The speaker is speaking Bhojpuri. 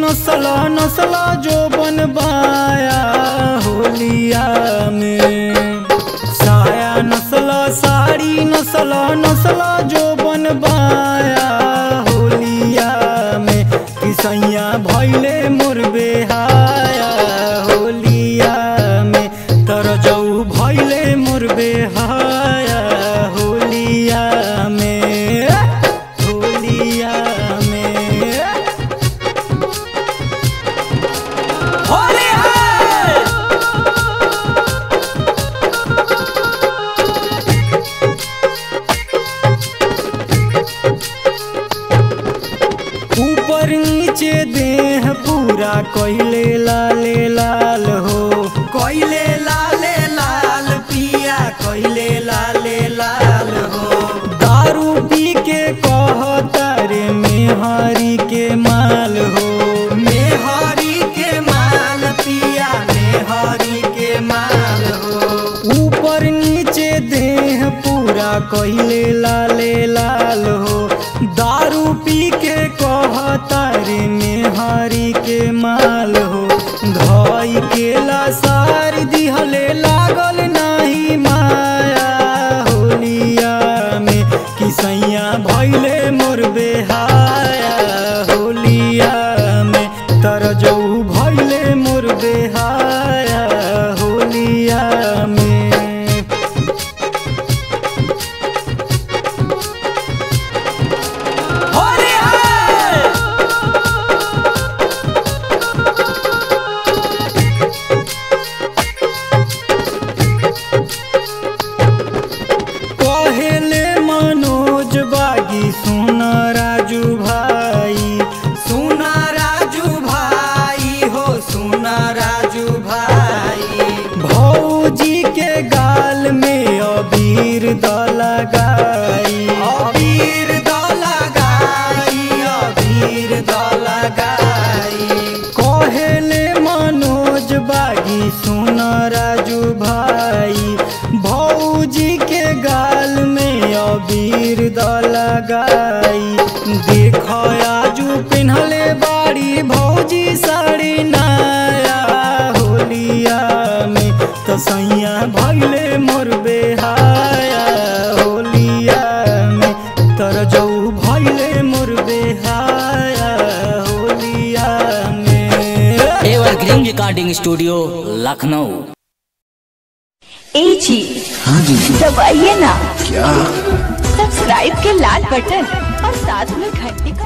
नसला नसला जो बनबाया होलिया में साया नसला साड़ी नसला नसला जो बनबाया होलिया में किसैया भैले मोर बेहाया होलिया में तर जऊ भैले मोर बेहाया होलिया में होलिया में होली है ऊपर नीचे देह पूरा कोइले लाले लाल हो कोइले लाले लाल पिया कोइले लाले लाल हो दारू पी के कहता रे मेहरी के माल हो मेहरी के माल पिया मेहरी के माल हो ऊपर नीचे देह पूरा कोइले लाले लाल हो दारू पी के कहता रे मेहारी के माल हो धोई के लासार दिहले लागल नाही माया होलिया में किसैया भैले मोर बेहाया होलिया में तर जऊ भैले मोर बेहाया होलिया में होली है कहेले मनोज बागी सुना राजू भाई सुना राजू भाई हो सुना राजू भाई भौजी के गाल में अबीर द लगाई अबीर द लगाई अबीर द लगाई कहेले मनोज बागी सुना राजू भाई भौजी के गाल में अबीर द लगाई देख आजू पिन्हले बाड़ी भौजी साड़ी नया होलिया में तो सैया भैले मोर बेहाया होलिया में तर जऊ भैले मोर बेहाया होलिया में एवरग्रीन रिकॉर्डिंग स्टूडियो लखनऊ ए जी हाँ जी दबाइए ना क्या सब्सक्राइब के लाल बटन और साथ में घंटी को